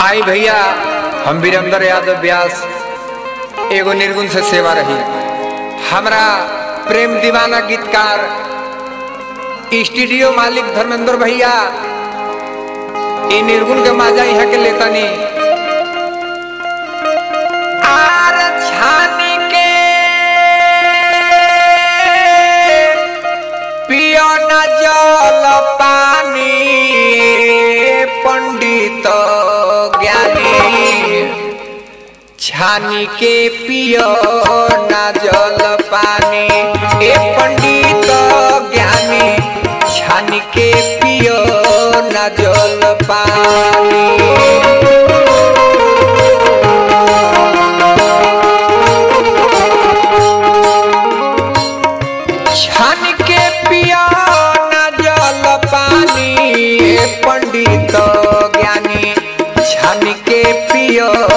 आई भैया हम वीरेंद्र यादव व्यास एगो निर्गुण से सेवा रही हमरा प्रेम दीवाना गीतकार स्टूडियो मालिक धर्मेंद्र भैया ई निर्गुण के माजा यहाँ के लेतनी आर छानी के पियो न जल पानी पंडित ज्ञानी छानी के पियो न जल पानी ए पंडित ज्ञानी छानी के पियो न जल पानी छान के पिया न जल पानी ए पंडित ज्ञानी छान के पिया